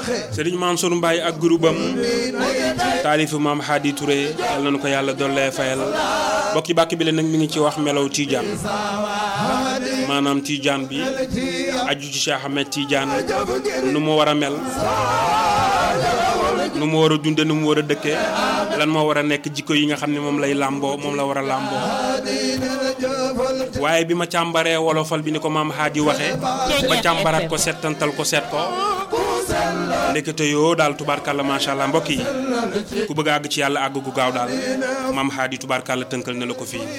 Serigne Mansour Mbaye ak groupe am taalifu maam Hadi Touré yal nañu ko yàlla dollee fayal bokki bàkk bi la nag mi ngi ci wax melow Tidiane maanaam Tidiane bi aju ci Cheikh Ahmed Tidiane nu mu war a mel nu mu war a dunde nu mu war a dëkke lan moo war a nekk jikko yi nga xam ne moom lay làmboo moom la war a làmboo waaye bi ma càmbaree wolofal bi ni ko maam Hadi waxee ba càmbaraat ko settantal ko seet ko ndekete yoo daal tubaarkàlla macha allah mbokk yi ku bëgg a àgg ci yàlla àgg gu gaaw daal maam Hadi tubaarkàlla tënkal na la ko fii